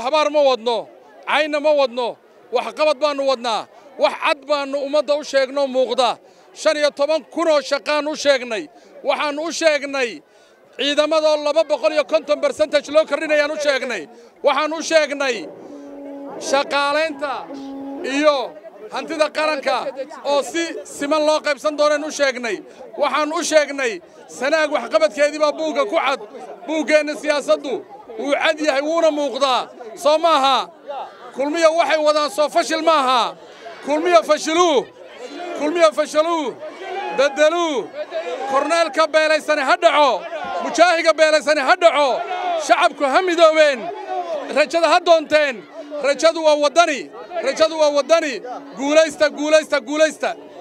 habaar ma wadno cayna ma wadno waxqabad baannu wadnaa wax cad baannu ummadda u sheegnoo muuqda shan iyo toban kunoo shaqaan u sheegnay waxaannu u sheegnay ciidamadoo laba boqol iyo konton bersentaj loo kordhinayaan u sheegnay waxaan u sheegnay shaqaalaynta iyo hantida qaranka oo si siman loo qaybsan doonaan u sheegnay waxaan u sheegnay sanaag waxqabadkeedii baa buugga ku cad buuggeenna siyaasaddu wuu cad yahay wuuna muuqdaa soo maaha kulmiya waxay wadaan soo fashil maaha kulmiya fashiluu kulmiya fashiluu beddeluu korneelka beelaysani ha dhaco mujaahiga beelaysani ha dhaco shacabku ha midoobeen rajada ha doonteen rajadu waa waddani rajadu waa waddani guulaysta guulaysta guulaysta